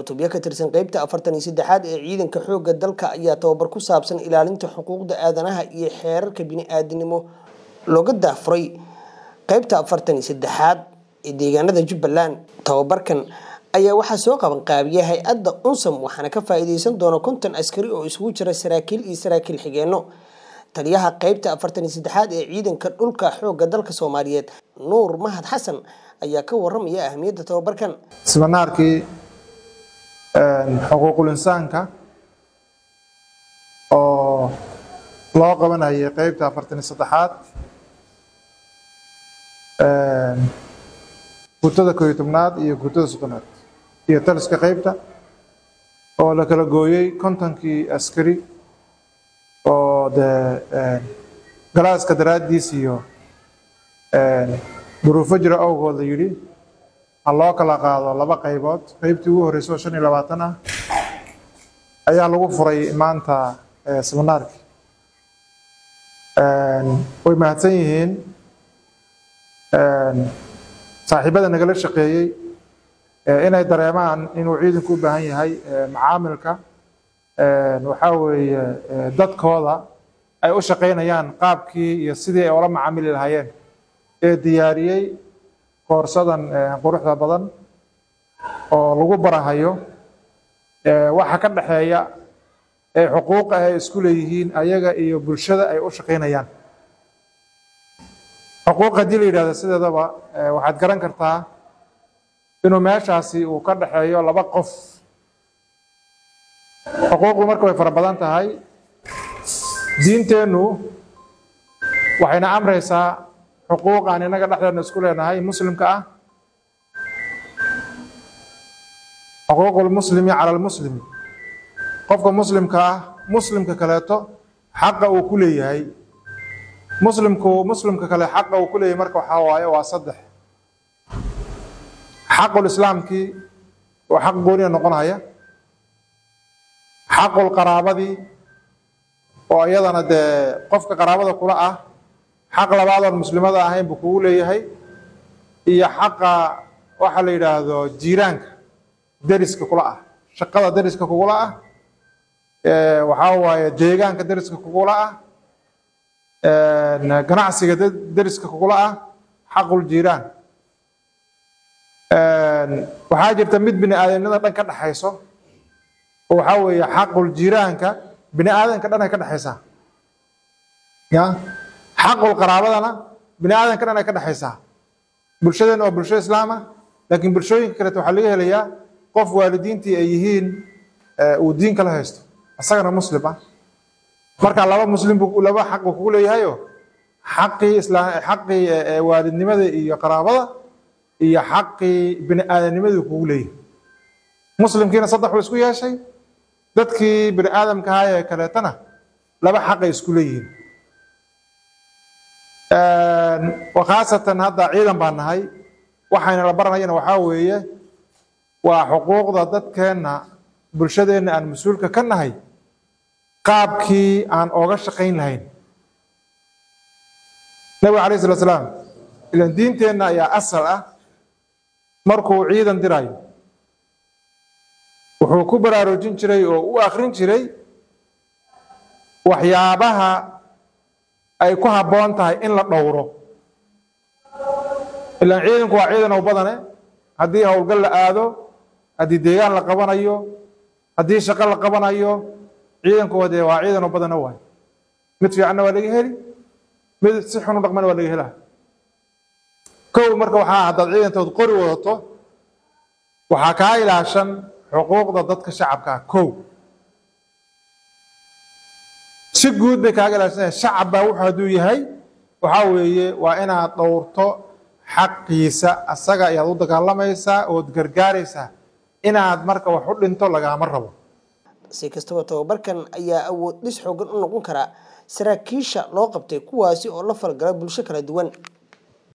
cutubyo ka tirsan qeybta afartan iyo saddexaad ee ciidanka xoogga dalka ayaa tababar ku saabsan ilaalinta xuquuqda aadanaha iyo xeerarka bini-aadinimo looga daafuray qeybta afartan iyo saddexaad ee deegaanada jubbaland tababarkan ayaa waxaa soo qaban qaabiya hay-adda unsam waxaana ka faa-iideysan doona konton askari oo isugu jira saraakiil iyo saraakiil xigeenno taliyaha qeybta afartan iyo saddexaad ee ciidanka dhulka xoogga dalka soomaaliyeed nuur mahad xasan ayaa ka waramaya ahamiyadda tababarkan siminaarkii xuquuqul insaanka oo loo qabanayay qeybta afartan iyo saddexaad guutada kooiyo tobnaad iyo guutada soddonaad iyo taliska qeybta oo la kala gooyey kontonkii askari oo dee galaaska daraaddiis iyo duruufo jira awgood la yidhi ha loo kala qaado laba qaybood qeybtii ugu horreysay oo shan iyo labaatan ah ayaa lagu furay maanta siminaarkii way mahadsan yihiin saaxiibada nagala shaqeeyey inay dareemaan inuu ciidanku u baahan yahay macaamilka waxaa weeye dadkooda ay u shaqaynayaan qaabkii iyo sidii ay ula macaamili lahaayeen ee diyaariyey koorsadan quruxda badan oo lagu barahayo waxa ka dhexeeya ee xuquuqa ay isku leeyihiin ayaga iyo bulshada ay u shaqaynayaan xuquuq haddii la yidhahdo sideedaba waxaad garan kartaa inuu meeshaasi uu ka dhexeeyo laba qof xuquuqdu marka way fara badan tahay diinteennu waxayna amraysaa xuquuq aan innaga dhexdeedna isku leenahay muslimka ah xuquuqulmuslimi cala almuslimi qofka muslimka ah muslimka kaleeto xaqa uu ku leeyahay muslimku muslimka kale xaqa uu ku leeyahay marka waxaa waaye waa saddex xaqul islaamkii oo xaq gooniya noqonaya xaqul qaraabadii oo iyadana dee qofka qaraabada kula ah xaq labaadoon muslimada ahayn buu kugu leeyahay iyo xaqa waxa la yidhaahdo jiiraanka deriska kula ah shaqada deriska kugula ah waxaa waaye deegaanka deriska kugula ah ganacsiga deriska kugula ah xaqul jiiraan waxaa jirta mid bini aadamnimada dhan ka dhexayso oo waxaa weeye xaqul jiiraanka bini aadanka dhan ay ka dhexaysaa ya xaqul qaraabadana bini aadanka dhan ay ka dhexaysaa bulshadeena waa bulsho islaama laakiin bulshooyinka kaleeto waxaa laga helayaa qof waalidiintii ay yihiin uu diin kala haysto isagana muslim ah marka laba muslim buu laba xaq buu kugu leeyahayo xaqii islaam xaqii waalidnimada iyo qaraabada iyo xaqii bini aadamnimadii kugu leeyahay muslimkiina saddex buu isku yeeshay dadkii bini aadamka ahaa ee kaleetana laba xaqay isku leeyihiin khaasatan hadda ciidan baan nahay waxayna la baranayana waxaa weeye waa xuquuqda dadkeenna bulshadeenna aan mas-uulka ka nahay qaabkii aan ooga shaqayn lahayn nabiga alayh slat slaam ilan diinteenna ayaa asal ah markuu ciidan dirayo wuxuu ku baraarujin jiray oo u akrin jiray waxyaabaha ay ku habboon tahay in la dhowro ilaan ciidanku waa ciidan oo badane haddii howlgal la aado haddii deegaan la qabanayo haddii shaqo la qabanayo ciidanku dee waa ciidan oo badana waay mid fiicanna waa laga heli mid si xun u dhaqmana waa laga helaa kow marka waxaa haddaad ciidantood qori wadato waxaa kaa ilaashan xuquuqda dadka shacabka ah kow si guud bay kaaga ilaashanaya shacab baa wuxuu hadduu yahay waxaa weeye waa inaad dhowrto xaqiisa asaga ayaad u dagaalamaysaa ood gargaaraysaa inaad marka wax u dhinto lagaama rabo si kastaba tababarkan ayaa awood dhis xoogan u noqon karaa saraakiisha loo qabtay kuwaasi oo la falgala bulsho kala duwan